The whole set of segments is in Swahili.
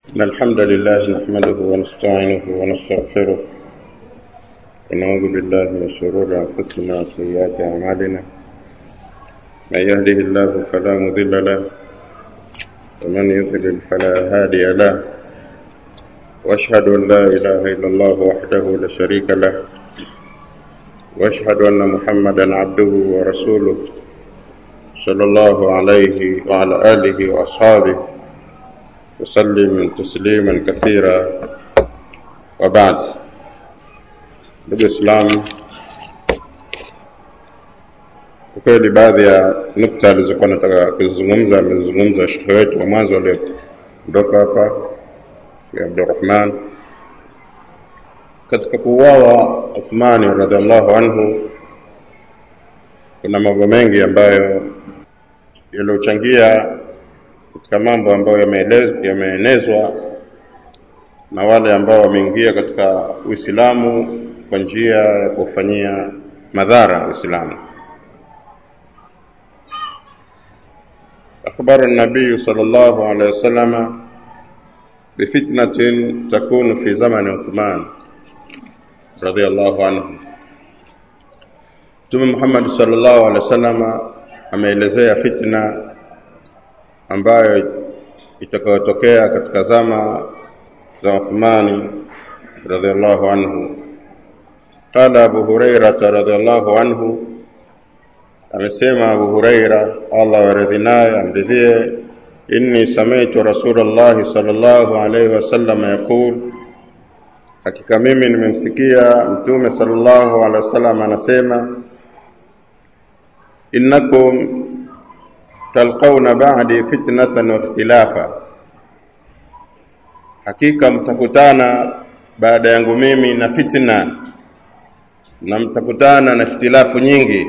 إن الحمد لله نحمده ونستعينه ونستغفره ونعوذ بالله من شرور أنفسنا وسيئات أعمالنا من يهده الله فلا مضل له ومن يضلل فلا هادي له وأشهد أن لا إله إلا الله وحده لا شريك له وأشهد أن محمدا عبده ورسوله صلى الله عليه وعلى آله وأصحابه وسلم تسليما كثيرا وبعد ndugu Islam, kwa kweli baadhi ya nukta alizokuwa nataka kuzizungumza amezungumza shekhe wetu wa mwanzo aliondoka hapa Sheikh Abdurrahman katika kuuawa Uthmani radhiallahu anhu. Kuna mambo mengi ambayo yaliyochangia katika mambo ambayo yameenezwa na wale ambao wameingia katika Uislamu kwa njia ya kufanyia madhara Uislamu. أخبر النبي صلى الله عليه وسلم بفتنة تكون في زمن عثمان رضي الله عنه Mtume Muhammad sallallahu alaihi wasallam ameelezea fitna ambayo itakayotokea katika zama za Uthmani radhiallahu anhu. Qala Abu Hurairata radhiallahu anhu, amesema Abu Huraira, Allah waradhi naye amridhie, inni sami'tu Rasulullahi sallallahu alaihi wasallam yaqul, hakika mimi nimemsikia Mtume sallallahu alaihi wasallam anasema, innakum talqauna ba'di fitnatan wa ikhtilafa, hakika mtakutana baada yangu mimi na fitna na mtakutana na ikhtilafu nyingi,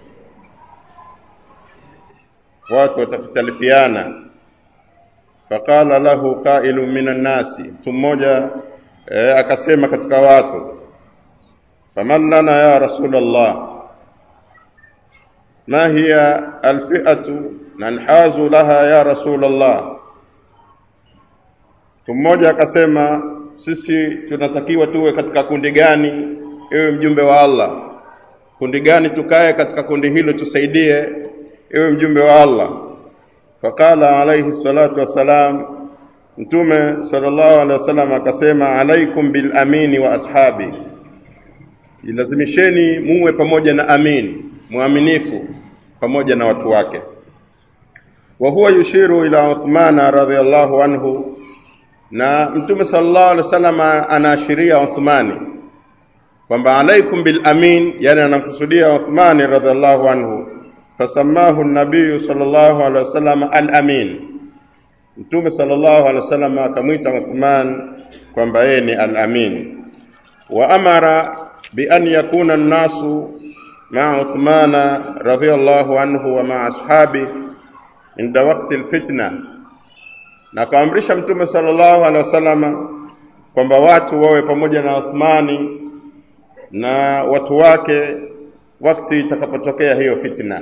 watu watafitalifiana. Faqala lahu qailu minan nasi, mtu mmoja e, akasema katika watu, faman lana ya Rasulullah, ma hiya alfi'atu nanhazu laha ya Rasulullah. Mtu mmoja akasema, sisi tunatakiwa tuwe katika kundi gani, ewe mjumbe wa Allah? Kundi gani tukae katika kundi hilo tusaidie, ewe mjumbe wa Allah? Faqala alayhi salatu wassalam, Mtume sallallahu alaihi wasallam akasema, alaikum bil amini wa ashabi, jilazimisheni muwe pamoja na amin, mwaminifu pamoja na watu wake wa huwa yushiru ila Uthmana radhiallahu anhu, na Mtume sallallahu alaihi wasallam anaashiria Uthmani kwamba alaikum bil amin, yani anamkusudia Uthmani radhiallahu anhu. Fasamahu nabiyu sallallahu alaihi wasallam al amin, Mtume sallallahu alaihi wasallam akamwita Uthman kwamba yeye ni al amin. Wa amara bi an yakuna an-nasu maa Uthmana radhiallahu anhu wa maa ashabi inda wakti alfitna, na akaamrisha Mtume sallallahu alaihi wasallam kwamba watu wawe pamoja na Uthmani na watu wake wakati itakapotokea hiyo fitna,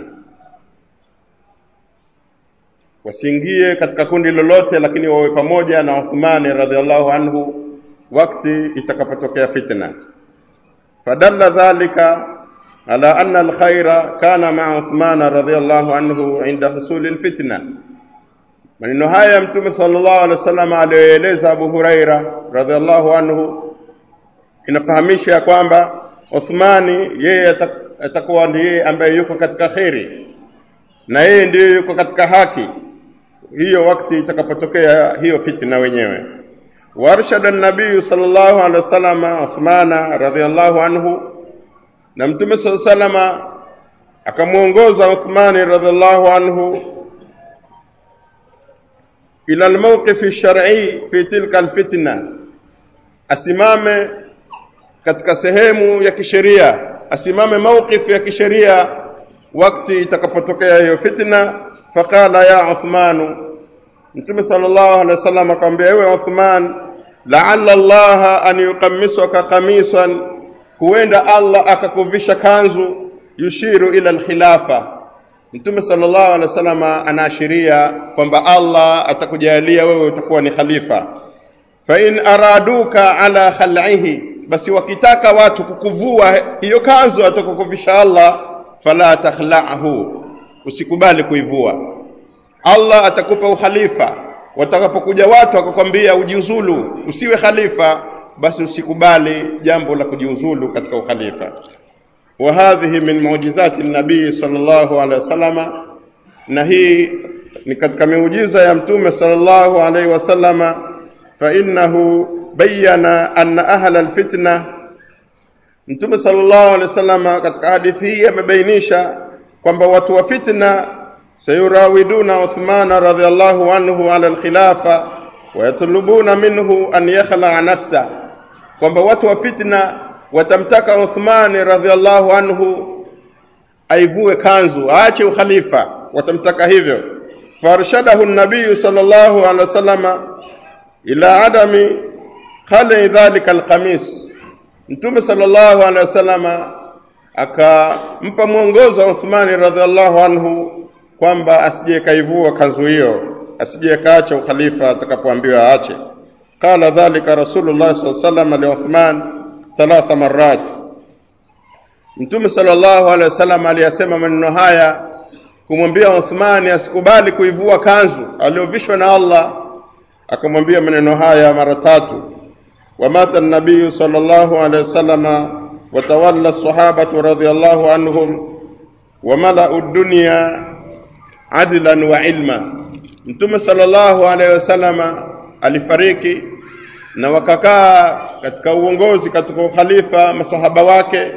wasiingie katika kundi lolote, lakini wawe pamoja na Uthmani radhiallahu anhu wakati itakapotokea fitna. Fadalla dhalika ala anna alkhaira kana maa Uthmana radhiallahu anhu inda husuli alfitna. Maneno haya Mtume sallallahu alaihi wasallam aliyoeleza Abu Huraira radhiallahu anhu inafahamisha ya kwamba Uthmani yeye atakuwa ndiye ambaye yuko katika kheri na yeye ndiye yuko katika haki hiyo wakati itakapotokea hiyo fitna wenyewe. Warshada nabiyu sallallahu alaihi wasallam Uthmana radhiallahu anhu na Mtume sala salama akamwongoza Uthmani radhiallahu anhu ila almawqif shar'i fi tilka alfitna, asimame katika sehemu ya kisheria, asimame mawqif ya kisheria wakati itakapotokea hiyo fitna. Faqala ya Uthmanu, Mtume sallallahu alaihi wasallam akamwambia, ewe Uthman, la'alla Allah an yuqammisaka qamisan huenda Allah akakuvisha kanzu yushiru ila alkhilafa. Mtume sallallahu alaihi wasallam anaashiria kwamba Allah atakujalia wewe utakuwa ni khalifa. fa in araduka ala khal'ihi basi wakitaka watu kukuvua hiyo kanzu atakukuvisha Allah fala takhla'hu usikubali kuivua Allah atakupa ukhalifa watakapokuja watu wakakwambia ujiuzulu usiwe khalifa basi usikubali jambo la kujiuzulu katika ukhalifa wa hadhihi min muujizati nabii sallallahu alaihi wasallama na hii ni katika miujiza ya mtume sallallahu alaihi wasallama fa innahu bayyana anna ahla alfitna mtume sallallahu alaihi wasallama katika hadithi hii amebainisha kwamba watu wa fitna sayurawiduna Uthmana radhiallahu anhu ala alkhilafa wayatlubuna minhu an yakhlaa nafsa, kwamba watu wa fitna watamtaka Uthmani radhiallahu anhu aivue kanzu aache ukhalifa, watamtaka hivyo. Farshadahu nabiyu sallallahu alaihi wasallama ila adami khali dhalika alqamis, Mtume sallallahu alaihi wasallama akampa mwongozo wa Uthmani radhiallahu anhu kwamba asije kaivua kanzu hiyo, asije kaacha ukhalifa atakapoambiwa aache. Qala dhalika Rasulullah sallallahu alaihi wasallam li Uthman thalatha marrat, Mtume sallallahu alaihi wasallam aliyasema maneno haya kumwambia Uthmani asikubali kuivua kanzu aliyovishwa na Allah, akamwambia maneno haya mara tatu. Wamata nabiyu sallallahu alaihi wasallama watawalla sahabatu radhiyallahu anhum wamalau dunya adlan wa ilma. Mtume sallallahu alaihi wasallama alifariki na wakakaa katika uongozi katika ukhalifa masahaba wake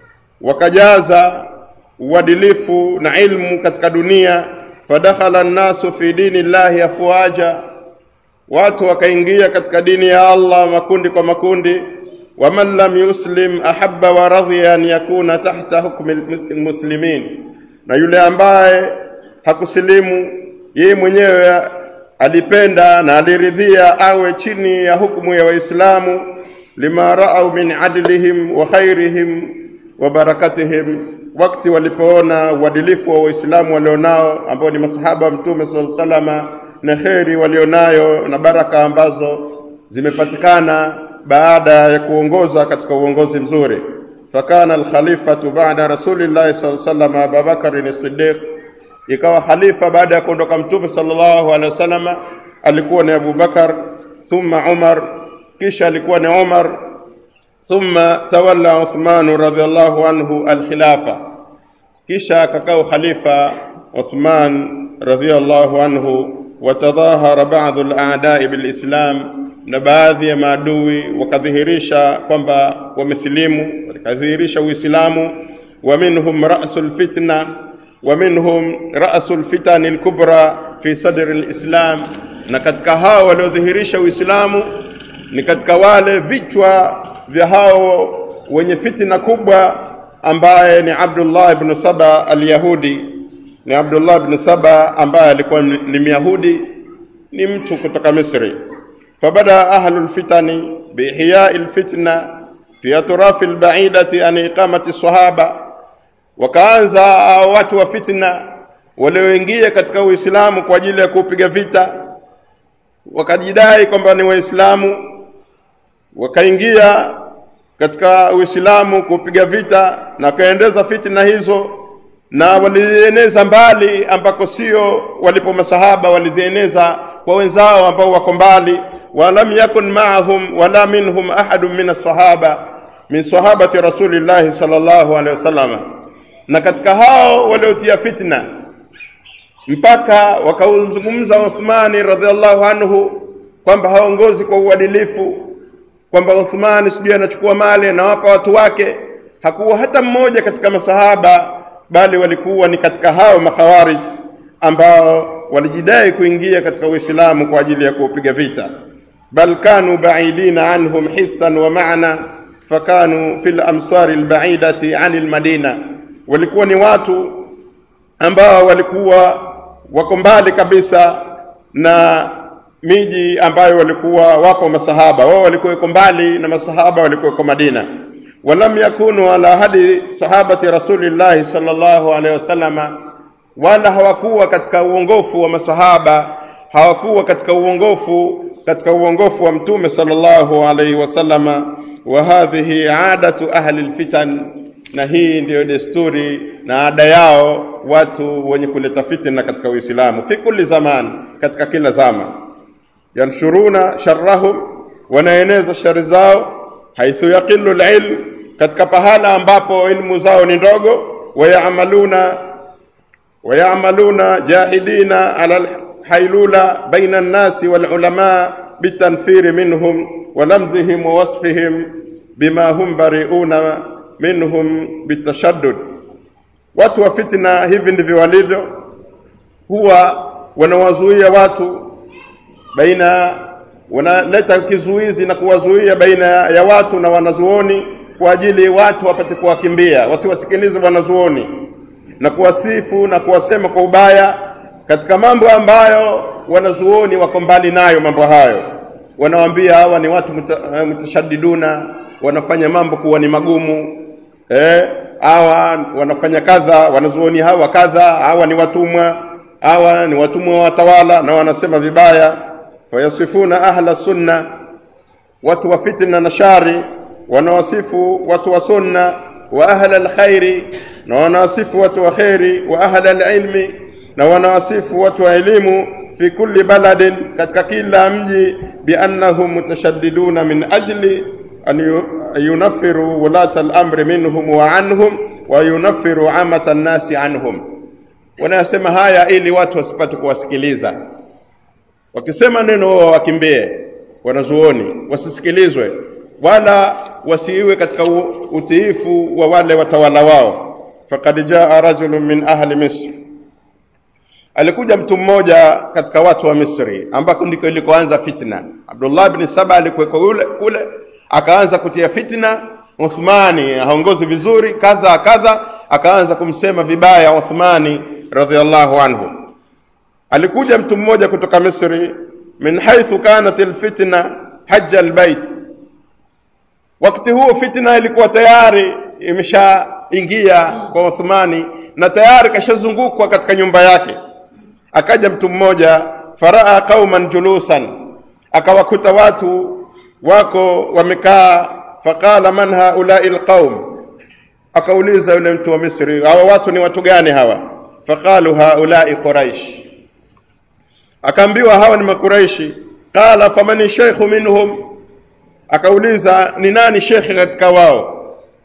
wakajaza uadilifu na ilmu katika dunia. Fadakhala nnasu fi dini llahi afwaja, watu wakaingia katika dini ya Allah makundi kwa makundi. Waman lam yuslim ahabba wa radhiya an yakuna tahta hukmi lmuslimin, na yule ambaye hakusilimu yeye mwenyewe alipenda na aliridhia awe chini ya hukumu ya Waislamu, lima raau min adlihim wa khairihim wa barakatihim, wakati walipoona uadilifu wa Waislamu walionao ambao ni masahaba wa Mtume sallallahu alaihi wasallam na kheri walionayo na baraka ambazo zimepatikana baada ya kuongoza katika uongozi mzuri. Fakana alkhalifatu ba'da rasulillahi sallallahu alaihi wasallam Abubakar as-Siddiq ikawa khalifa baada ya kuondoka mtume sallallahu alaihi wasallam alikuwa ni Abu Bakar, thumma Umar, kisha alikuwa ni Umar, thumma tawalla Uthman radhiallahu anhu alkhilafa, kisha akakaa khalifa Uthman radhiallahu anhu. Watadhahara baadhu al-a'da'i bil-Islam, na baadhi ya maadui wakadhihirisha kwamba wamesilimu, wakadhihirisha Uislamu. Wa minhum ra'sul fitna ومنهم رأس الفتن الكبرى في صدر الإسلام na katika hao waliodhihirisha Uislamu ni katika wale vichwa vya hao wenye fitina kubwa ambaye ni Abdullah ibn Saba al-Yahudi ni Abdullah ibn Saba ambaye alikuwa ni Myahudi ni mtu kutoka Misri fabada ahlu lfitani biihyai lfitna fi atrafi lbaidati an iqamati sahaba wakaanza watu wa fitna walioingia katika Uislamu kwa ajili ya kupiga vita, wakajidai kwamba ni Waislamu, wakaingia katika Uislamu kupiga vita na wakaendeza fitna hizo, na walizieneza mbali ambako sio walipo masahaba, walizieneza kwa wenzao ambao wako mbali. walam yakun maahum wala minhum ahadun min as-sahaba min sahabati rasulillahi sallallahu alaihi wasallam na katika hao waliotia fitna mpaka wakauzungumza Uthmani radhiallahu anhu kwamba haongozi kwa uadilifu, kwamba Uthmani sijui anachukua mali anawapa watu wake. Hakuwa hata mmoja katika masahaba, bali walikuwa ni katika hao makhawarij ambao walijidai kuingia katika Uislamu kwa ajili ya kuupiga vita. Bal kanu baidina anhum hissan wa maana fakanu fil amsari albaidati anil madina walikuwa ni watu ambao walikuwa wako mbali kabisa na miji ambayo walikuwa wapo masahaba wao walikuwa wako mbali na masahaba walikuwa wako Madina walam yakunu ala hadi sahabati rasulillahi sallallahu alaihi wasallama wala hawakuwa katika uongofu wa masahaba hawakuwa katika uongofu katika uongofu wa mtume sallallahu alaihi wasallama wa hadhihi adatu ahli lfitan na hii ndiyo desturi na ada yao watu wenye kuleta fitna katika uislamu fi kulli zaman katika kila zama yanshuruna sharrahum wanaeneza shari zao haithu yaqilu lilm katika pahala ambapo ilmu zao ni ndogo wayamaluna wayamaluna jahidina ala lhailula baina nnasi walulama bitanfiri minhum walamzihim wawasfihim bima hum bariuna minhum bitashaddud watu wa fitna hivi ndivyo walivyo huwa wanawazuia watu baina wanaleta kizuizi na kuwazuia baina ya watu na wanazuoni kwa ajili watu wapate kuwakimbia wasiwasikilize wanazuoni na kuwasifu na kuwasema kwa ubaya katika mambo ambayo wanazuoni wako mbali nayo mambo hayo wanawaambia hawa ni watu muta, mutashadiduna wanafanya mambo kuwa ni magumu eh, hawa wanafanya kadha wanazuoni hawa kadha hawa ni watumwa hawa ni watumwa wa watawala na wanasema vibaya fayasifuna ahla sunna watu wa fitna na shari wanawasifu watu wa sunna wa ahla alkhairi na wanawasifu watu wa kheri wa ahla alilmi na wanawasifu watu wa elimu fi kulli baladin katika kila mji biannahum mutashaddiduna min ajli an yunafiru wulata al-amri minhum wa anhum wa yunafiru amata an-nasi anhum wanasema haya ili watu wasipate kuwasikiliza wakisema neno wao wakimbie wanazuoni wasisikilizwe wala wasiiwe katika utiifu wa wale watawala wao faqad jaa rajulun min ahli misr alikuja mtu mmoja katika watu wa Misri ambako ndiko ilikoanza fitna. Abdullah bin Saba alikuwa kule kule, akaanza kutia fitna. Uthmani haongozi vizuri, kadha kadha, akaanza kumsema vibaya Uthmani radhiallahu anhu. Alikuja mtu mmoja kutoka Misri, min haithu kanat alfitna hajja albayt. Wakati huo fitna ilikuwa tayari imeshaingia kwa Uthmani na tayari kashazungukwa katika nyumba yake akaja mtu mmoja faraa qauman julusan akawakuta watu wako wamekaa faqala man haulai lqaum akauliza yule mtu wa misri hawa watu ni watu gani hawa faqalu haulai quraish akaambiwa hawa ni makuraishi qala faman sheikhu minhum akauliza ni nani shekhe katika wao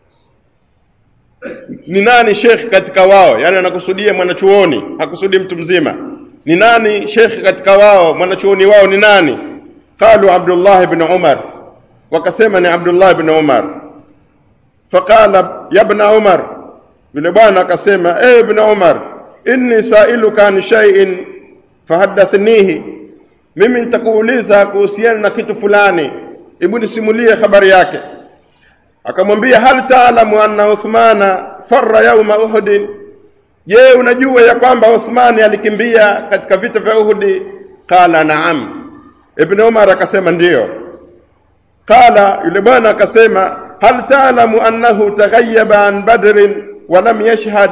ni nani shekhe katika wao yani anakusudia mwanachuoni hakusudi mtu mzima ni nani shekhe katika wao mwanachuoni wao ni nani qalu abdullah ibn umar wakasema ni abdullah ibn umar faqala ya ibn umar yule bwana akasema e ibn umar inni sailuka an shay'in fahaddathnihi mimi nitakuuliza kuhusiana na kitu fulani hebu nisimulie habari yake akamwambia hal taalamu anna uthmana farra yauma uhudin je unajua ya kwamba uthmani alikimbia katika vita vya uhudi qala naam ibn umar akasema ndiyo qala yule bwana akasema hal taalamu annahu taghayyaba an badrin wa lam yashhad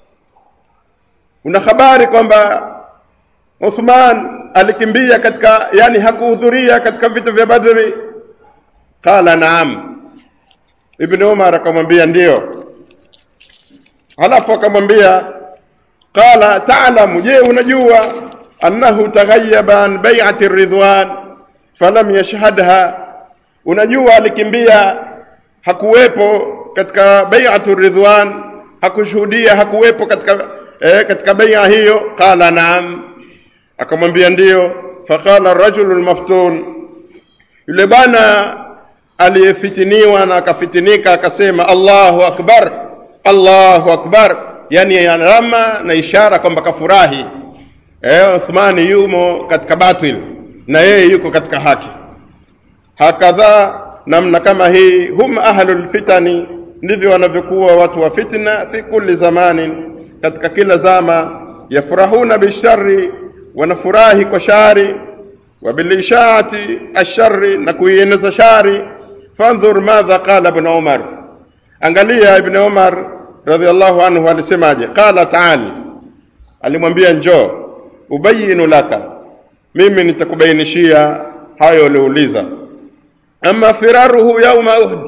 una habari kwamba uthman alikimbia katika yani hakuhudhuria katika vita vya badri qala naam ibn umar akamwambia ndiyo halafu akamwambia qala taalamu je unajua annahu taghayyaba an bai'ati ridwan falam yashhadha unajua alikimbia hakuwepo katika bai'atu ridwan hakushuhudia hakuwepo katika eh, katika bai'a hiyo qala naam akamwambia ndiyo faqala rajulu lmaftun yule bwana aliyefitiniwa na akafitinika akasema allahu akbar allahu akbar yani alama na ishara kwamba kafurahi eh, uthmani yumo katika batil na yeye yuko katika haki hakadha namna kama hii hum ahlu lfitani ndivyo wanavyokuwa watu wa fitna fi kulli zamanin katika kila zama yafurahuna bishari wanafurahi kwa shari wa bilishaati ashari na kuieneza shari fandhur madha qala ibn umar angalia ibn umar radhiallahu anhu alisemaje qala taali alimwambia njoo ubayinu laka mimi nitakubainishia hayo uliouliza. Ama firaruhu yauma Uhud,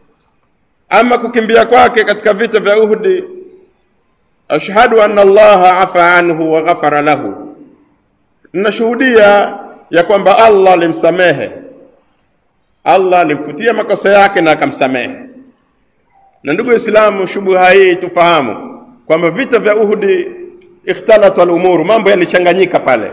ama kukimbia kwake katika vita vya Uhudi, ashhadu anna Allaha afa anhu wa ghafara lahu, ninashuhudia ya kwamba Allah alimsamehe, Allah alimfutia makosa yake na akamsamehe. Na ndugu Waislamu, shubuha hii tufahamu kwamba vita vya Uhudi ikhtalata al-umuru, mambo yalichanganyika pale,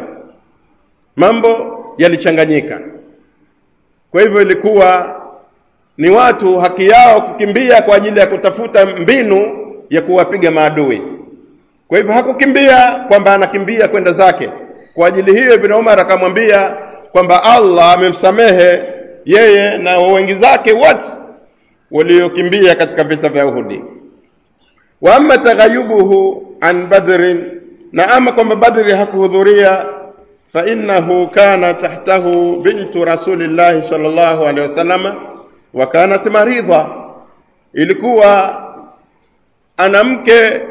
mambo yalichanganyika. Kwa hivyo ilikuwa ni watu haki yao kukimbia kwa ajili ya kutafuta mbinu ya kuwapiga maadui. Kwa hivyo hakukimbia kwamba anakimbia kwenda zake. Kwa ajili hiyo Ibn Umar akamwambia kwamba Allah amemsamehe yeye na wengi zake wote waliokimbia katika vita vya Uhudi. Wa amma taghayubuhu an Badrin, na ama kwamba Badri hakuhudhuria fa innahu kana tahtahu bintu rasulillahi sallallahu alaihi wasallam wa kanat maridha, ilikuwa ana mke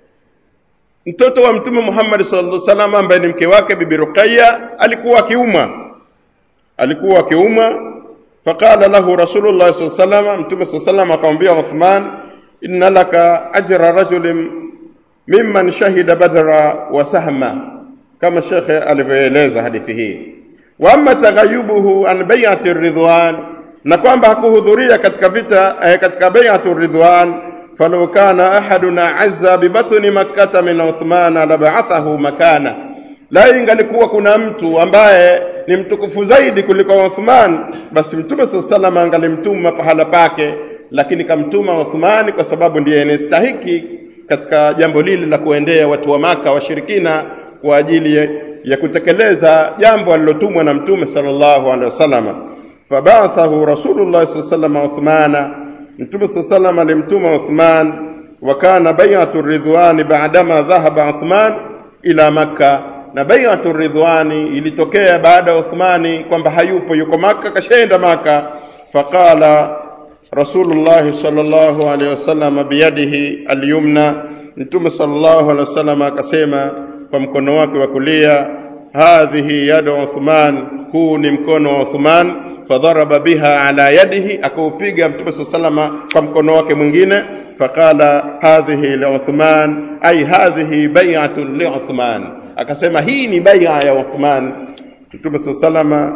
mtoto wa Mtume Muhammad sallallahu alaihi wasallam ambaye ni mke wake Bibi Ruqayya alikuwa akiumwa, alikuwa akiumwa. Faqala lahu Rasulullah sallallahu alaihi wasallam, Mtume sallallahu alaihi wasallam akamwambia Uthman, inna laka ajra rajulin mimman shahida badra wa sahma, kama shekhe alivyoeleza hadithi hii. Wa amma taghayubuhu an bai'ati ridwan, na kwamba hakuhudhuria katika vita eh, katika bai'atu ridwan falau kana ahadun azza bibatni makkata min Uthmana laba'athahu makana, la ingalikuwa kuna mtu ambaye ni mtukufu zaidi kuliko Uthman, basi Mtume sallallahu alaihi wasallam angalimtuma pahala pake, lakini kamtuma Uthmani kwa sababu ndiye anastahiki katika jambo lile la kuendea watu wa Maka washirikina kwa ajili ya kutekeleza jambo alilotumwa na Mtume sallallahu alaihi wasallam. Fabathahu Rasulullah sallallahu alaihi wasallam Uthmana Mtume saa salam alimtuma Uthman, wa kana bai'atu ridwani baadama dhahaba Uthman ila Makka, na bai'atu ridwani ilitokea baada ya Uthmani kwamba hayupo, yuko Makka, kashaenda Makka. Faqala Rasulullah sallallahu alaihi wasallam biyadihi alyumna, Mtume sallallahu alaihi wasallam akasema kwa mkono wake wa kulia, hadhihi yadu Uthman, huu ni mkono wa Uthman fadharaba biha ala yadihi, akaupiga Mtume saa salama kwa mkono wake mwingine. Faqala hadhihi li Uthman, ay hadhihi bai'atun li Uthman, akasema hii ni bai'a ya Uthman. Mtume saa salama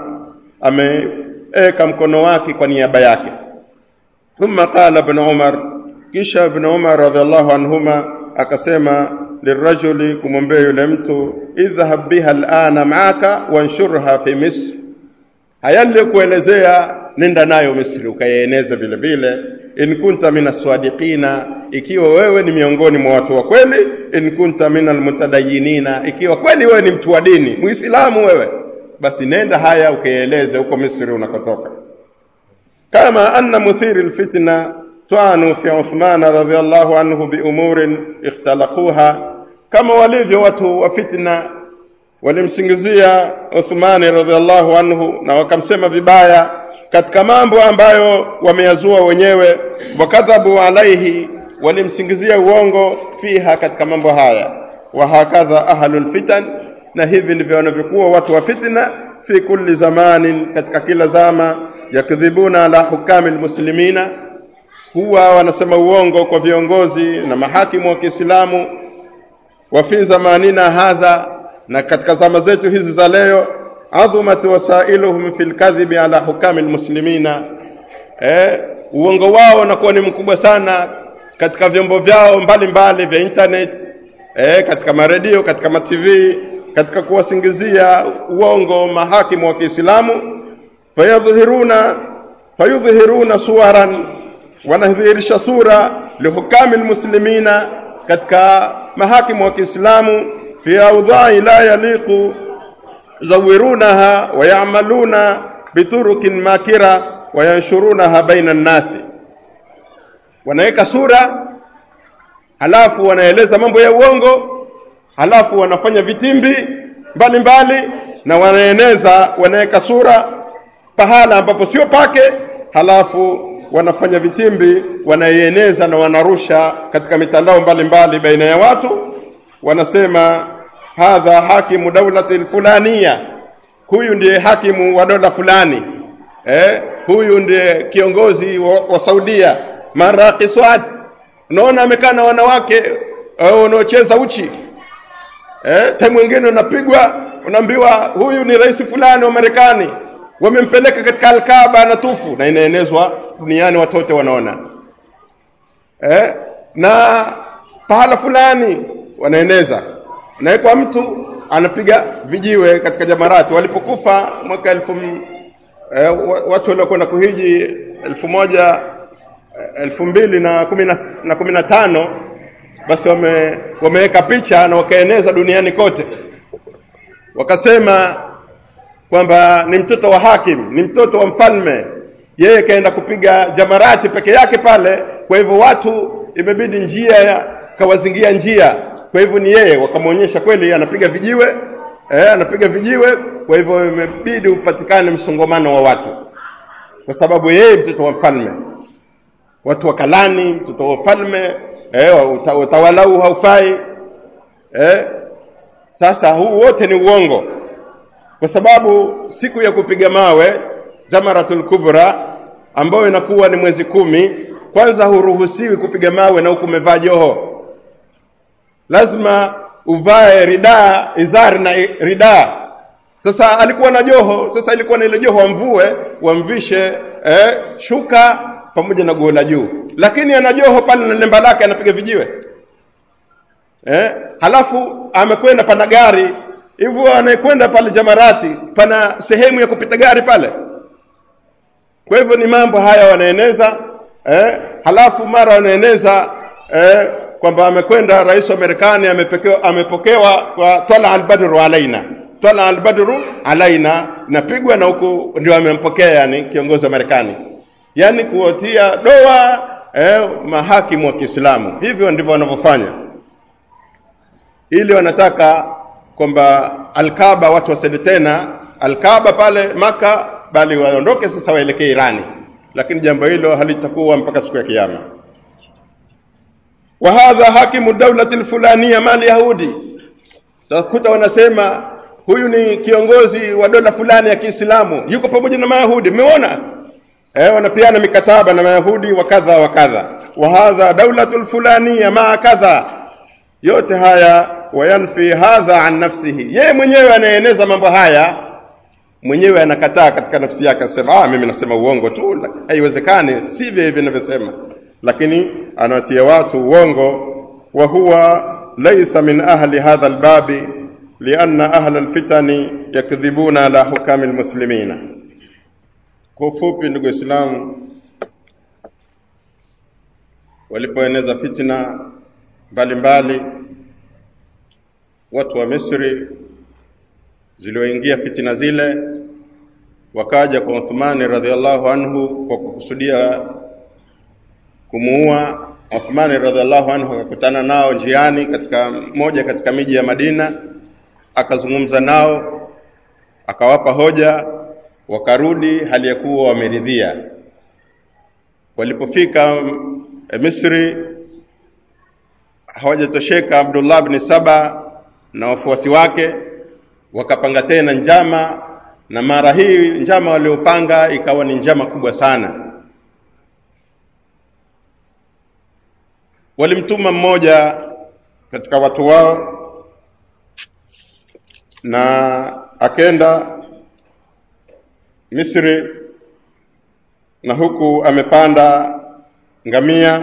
ameeka mkono wake kwa niaba yake. Thumma qala Ibn Umar, kisha Ibn Umar radhiallahu anhuma akasema lirajuli, kumwambia yule mtu, idhhab biha alana maaka wanshurha fi Misr haya niliyokuelezea nenda nayo Misri ukayaeneza vile vile. In kunta min aswadiqina, ikiwa wewe ni miongoni mwa watu wa kweli. In kunta min almutadayinina, ikiwa kweli wewe ni mtu wa dini Muislamu wewe, basi nenda haya ukayaeleze huko Misri unakotoka. Kama anna muthiri lfitna twanu fi Uthman radhiallahu anhu biumurin ikhtalaquha, kama walivyo watu wa fitna walimsingizia Uthmani radhiallahu anhu na wakamsema vibaya katika mambo ambayo wameyazua wenyewe. Wakadhabu alaihi, walimsingizia uongo fiha, katika mambo haya. Wa hakadha ahlul fitan, na hivi ndivyo wanavyokuwa watu wa fitna fi kulli zamanin, katika kila zama. Yakdhibuna ala hukami lmuslimina, huwa wanasema uongo kwa viongozi na mahakimu wa Kiislamu. Wa fi zamanina hadha na katika zama zetu hizi za leo, adhumat wasailuhum fi lkadhibi ala hukami lmuslimina, eh, uongo wao unakuwa ni mkubwa sana katika vyombo vyao mbalimbali vya internet, eh, katika maredio, katika matv, katika kuwasingizia uongo mahakimu wa Kiislamu. fayadhhiruna fayudhhiruna suwaran, wanadhihirisha sura lihukami lmuslimina, katika mahakimu wa Kiislamu fi audhai la yaliqu yuzawirunaha wayamaluna biturukin makira wayanshurunaha baina nnasi, wanaweka sura halafu wanaeleza mambo ya uongo, halafu wanafanya vitimbi mbalimbali na wanaeneza, wanaweka sura pahala ambapo sio pake, halafu wanafanya vitimbi, wanaieneza na wanarusha katika mitandao mbalimbali baina ya watu, wanasema hadha hakimu daulati lfulania, huyu ndiye hakimu wa dola fulani eh, huyu ndiye kiongozi wa, wa Saudia marakiswat unaona amekaa na wanawake uh, wanaocheza uchi eh, time mwingine unapigwa unaambiwa huyu ni rais fulani wa Marekani wamempeleka katika Alkaaba na tufu na inaenezwa duniani watu wote wanaona eh, na pahala fulani wanaeneza nawekwa mtu anapiga vijiwe katika jamarati walipokufa mwaka elfu eh, watu waliokwenda kuhiji elfu moja elfu mbili na kumi na, na kumi na tano basi wame, wameweka picha na wakaeneza duniani kote wakasema kwamba ni mtoto wa hakim ni mtoto wa mfalme yeye kaenda kupiga jamarati peke yake pale kwa hivyo watu imebidi njia ya kawazingia njia kwa hivyo ni yeye wakamwonyesha kweli anapiga vijiwe eh, anapiga vijiwe kwa hivyo imebidi upatikane msongamano wa watu kwa sababu yeye mtoto wa mfalme watu wakalani mtoto wa mfalme eh, uta, utawala huu haufai eh, sasa huu wote ni uongo kwa sababu siku ya kupiga mawe jamaratul kubra ambayo inakuwa ni mwezi kumi kwanza huruhusiwi kupiga mawe na huku umevaa joho lazima uvae ridaa izari na ridaa sasa alikuwa na joho sasa ilikuwa na ile joho wamvue wamvishe eh, shuka pamoja na guo la juu lakini ana joho pale na lemba lake anapiga vijiwe eh, halafu amekwenda pana gari hivyo anayekwenda pale jamarati pana sehemu ya kupita gari pale kwa hivyo ni mambo haya wanaeneza eh, halafu mara wanaeneza eh, kwamba amekwenda rais wa Marekani amepokewa, amepokewa kwa twala albadru alaina twala albadru alaina napigwa na huku ndio amempokea yani kiongozi wa Marekani yani kuwatia doa eh, mahakimu wa Kiislamu hivyo ndivyo wanavyofanya ili wanataka kwamba Alkaba watu wasende tena Alkaba pale Maka bali waondoke sasa waelekee Irani lakini jambo hilo halitakuwa mpaka siku ya kiyama wa hadha hakimu daulati lfulania mali yahudi takuta wanasema huyu ni kiongozi wa dola fulani ya Kiislamu yuko pamoja na Mayahudi mmeona eh wanapiana mikataba na Mayahudi wa kadha wa kadha wa hadha daulatu lfulania maa kadha yote haya wayanfi hadha an nafsihi yeye mwenyewe anaeneza mambo haya mwenyewe anakataa katika nafsi yake asema ah mimi nasema uongo tu haiwezekani sivyo hivi ninavyosema lakini anawatia watu uongo wa huwa laysa min ahli hadha albabi lianna ahla alfitani yakdhibuna ala hukami almuslimina kwa ufupi ndugu waislamu walipoeneza fitna mbalimbali watu wa Misri zilioingia fitina zile wakaja kwa Uthmani radhiallahu anhu kwa kukusudia kumuua Uthmani radhiallahu anhu akakutana nao njiani katika moja katika miji ya Madina akazungumza nao akawapa hoja wakarudi hali ya kuwa wameridhia walipofika Misri hawajatosheka Abdullah bin Saba na wafuasi wake wakapanga tena njama na mara hii njama waliopanga ikawa ni njama kubwa sana walimtuma mmoja katika watu wao na akenda Misri na huku amepanda ngamia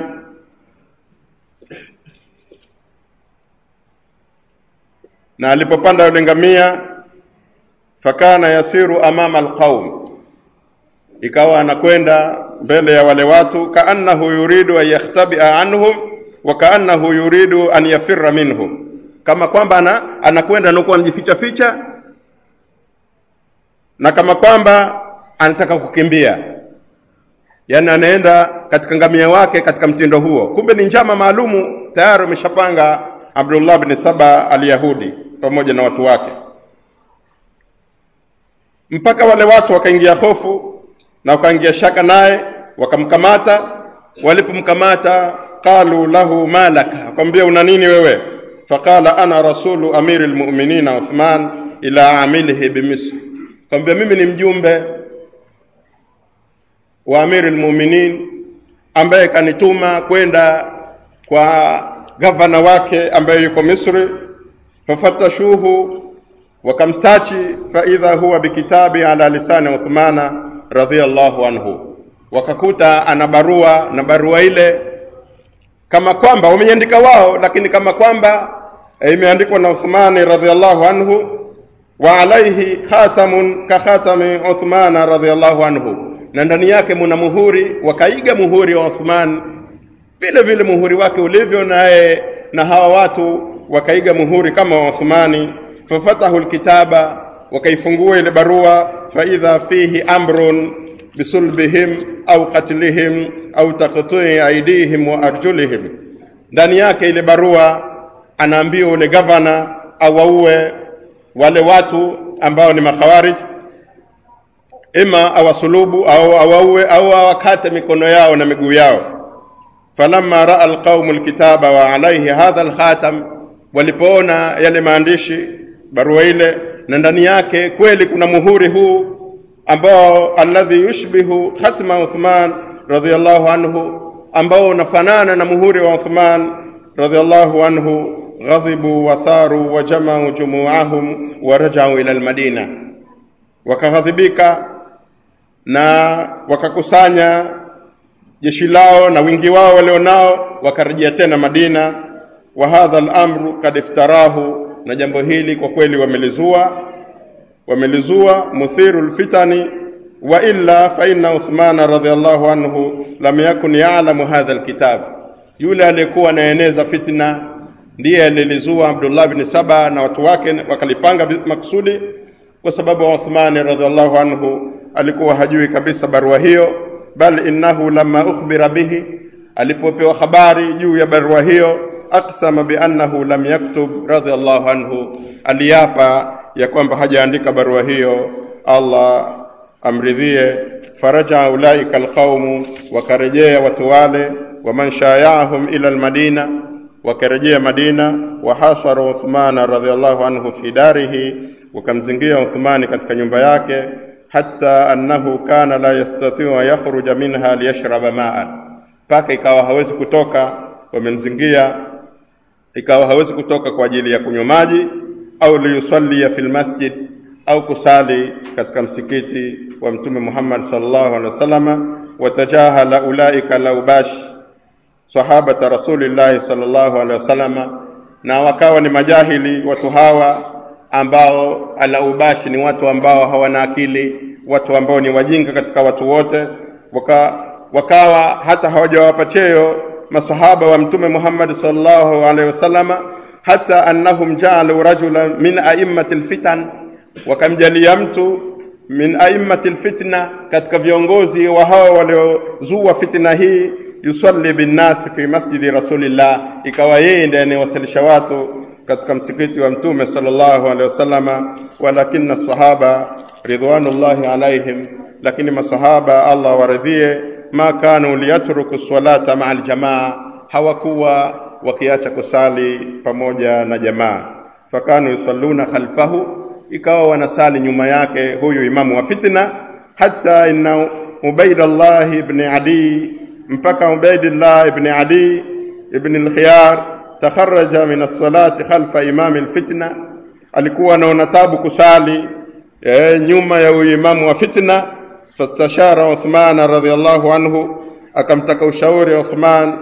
na alipopanda yule ngamia fakana yasiru amama alqaum ikawa anakwenda mbele ya wale watu kaannahu yuridu an yakhtabia anhum wa kaannahu yuridu an yafirra minhum kama kwamba ana, anakwenda anakuwa anajificha ficha na kama kwamba anataka kukimbia yaani anaenda katika ngamia wake katika mtindo huo kumbe ni njama maalumu tayari ameshapanga Abdullah bin Saba al-Yahudi pamoja na watu wake mpaka wale watu wakaingia hofu na wakaingia shaka naye wakamkamata walipomkamata qalu lahu malaka akamwambia una nini wewe faqala ana rasulu amiri lmuminina uthman ila amilihi bimisr kwambia mimi ni mjumbe wa amiri lmuminin ambaye kanituma kwenda kwa gavana wake ambaye yuko misri fafatashuhu wakamsachi faidha huwa bikitabi ala lisani uthmana radhiallahu anhu wakakuta ana barua na barua ile kama kwamba wameiandika wao lakini kama kwamba e, imeandikwa na uthmani radhiallahu anhu wa alaihi khatamun ka khatami uthmana radhiallahu anhu na ndani yake muna muhuri wakaiga muhuri wa uthman vile vile muhuri wake ulivyo naye na hawa watu wakaiga muhuri kama wa uthmani fafatahu lkitaba wakaifungua ile barua faidha fihi amrun bisulbihim au qatlihim au taqtii aidihim wa arjulihim ndani yake ile barua anaambiwa ule gavana awaue wale watu ambao ni makhawarij ima awasulubu au awaue au awakate mikono yao na miguu yao falamma raa alqaumu lkitaba wa alaihi hadha alkhatam walipoona yale maandishi barua ile na ndani yake kweli kuna muhuri huu ambao alladhi yushbihu khatma uthman radhiallahu anhu ambao unafanana na muhuri wa uthman radhiallahu anhu ghadhibu watharu wajamau jumuahum warajau ila lmadina wakaghadhibika na wakakusanya jeshi lao na wingi wao walionao wakarejea tena madina wa hadha lamru kad iftarahu na jambo hili kwa kweli wamelizua wamelizua muthiru lfitani wa illa fa inna uthmana radhiallahu anhu lam yakun yalamu hadha lkitab yule aliyekuwa anaeneza fitna ndiye alilizua abdullah bni saba na watu wake wakalipanga maksudi kwa sababu uthmani radhiallahu anhu alikuwa hajui kabisa barua hiyo bal innahu lama ukhbira bihi alipopewa habari juu ya barua hiyo aksama biannahu lam yaktub radhiallahu anhu aliapa ya kwamba hajaandika barua hiyo allah amridhie faraja ulaika alqaumu wakarejea watu wale waman shayaahum ila almadina wakarejea madina wahasaru uthmana radhiallahu anhu fi darihi wakamzingia uthmani katika nyumba yake hata annahu kana la yastatiu an yakhruja minha liyashraba maan mpaka ikawa hawezi kutoka wamemzingia ikawa hawezi kutoka kwa ajili ya kunywa maji au liyusallia fi lmasjid au kusali katika msikiti wa mtume Muhammad sallallahu alaihi wasallam watajahala ulaika laubash sahabata rasulillahi sallallahu alaihi wasallam na wakawa ni majahili watu hawa ambao alaubashi ni watu ambao hawana akili watu ambao ni wajinga katika watu wote waka, wakawa hata hawajawapa cheo masahaba wa mtume Muhammad sallallahu alaihi wasallama hata annahum jaalu rajulan min aimmati lfitan wakamjalia mtu min aimmati lfitna katika viongozi wa hao waliozua fitna hii yusalli binnasi fi masjidi rasulillah ikawa yeye ndiye anayewasalisha watu katika msikiti wa mtume sallallahu alaihi wasallama walakina sahaba ridwanullahi alaihim lakini masahaba allah waridhie ma kanu liyatruku salata maa aljamaa hawakuwa wakiacha kusali pamoja na jamaa fakanu yusalluna khalfahu ikawa wanasali nyuma yake huyu imamu wa fitna hata inna ubaidallah ibni adi mpaka ubaidillah ibni adi ibni lkhiyar takharaja min alsalati khalfa imami lfitna alikuwa anaona tabu kusali e, nyuma ya huyu imamu wa fitna fastashara uthmana radiallahu anhu akamtaka ushauri uthman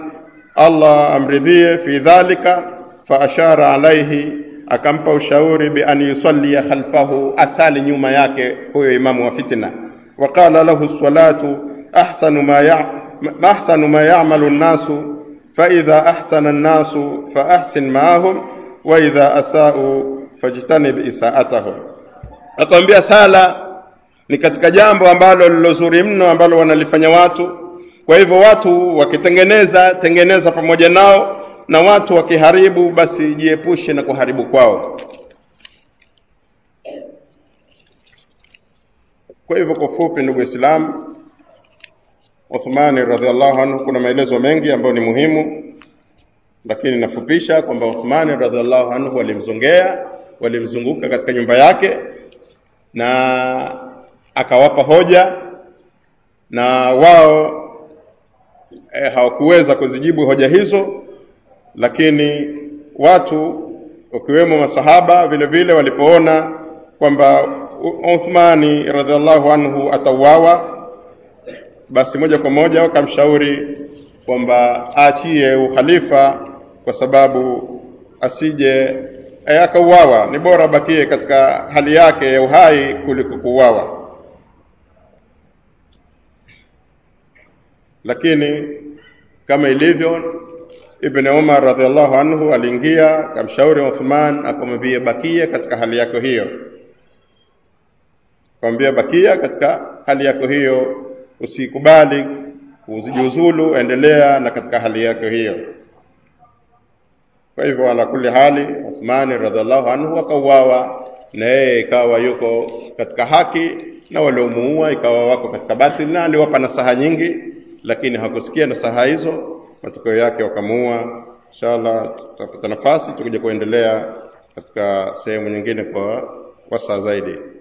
allah amridhie fi dhalika faashara alaihi akampa ushauri bian yusallia khalfahu asali nyuma yake huyo imamu wa fitna waqala lahu lsalatu ahsanu ma ya ahsanu ma yamalu nnasu faidha ahsana nnasu faahsin maahum waidha asau fajtanib isaatahum akamwambia sala ni katika jambo ambalo lilozuri mno ambalo wanalifanya watu kwa hivyo watu wakitengeneza tengeneza pamoja nao na watu wakiharibu basi jiepushe na kuharibu kwao kwa hivyo kwa fupi ndugu waislamu uthmani radiallahu anhu kuna maelezo mengi ambayo ni muhimu lakini nafupisha kwamba uthmani radiallahu anhu walimzongea walimzunguka katika nyumba yake na akawapa hoja na wao e, hawakuweza kuzijibu hoja hizo lakini watu wakiwemo masahaba vile vile walipoona kwamba Uthmani radhiallahu anhu atauawa basi moja kwa moja wakamshauri kwamba aachie ukhalifa kwa sababu asije e, akauawa ni bora bakie katika hali yake ya uhai kuliko kuuawa lakini kama ilivyo Ibn Umar radhiallahu anhu aliingia akamshauri Uthman akamwambia bakia katika hali yako hiyo akamwambia bakia katika hali yako hiyo usikubali uzijiuzulu endelea na katika hali yako hiyo kwa hivyo ala kulli hali Uthman radhiallahu anhu akauawa na yeye ikawa yuko katika haki na waliomuua ikawa wako katika batil na aliwapa nasaha nyingi lakini hakusikia nasaha hizo matokeo yake wakamuua inshallah tutapata nafasi tukija kuendelea katika sehemu nyingine kwa wasaa zaidi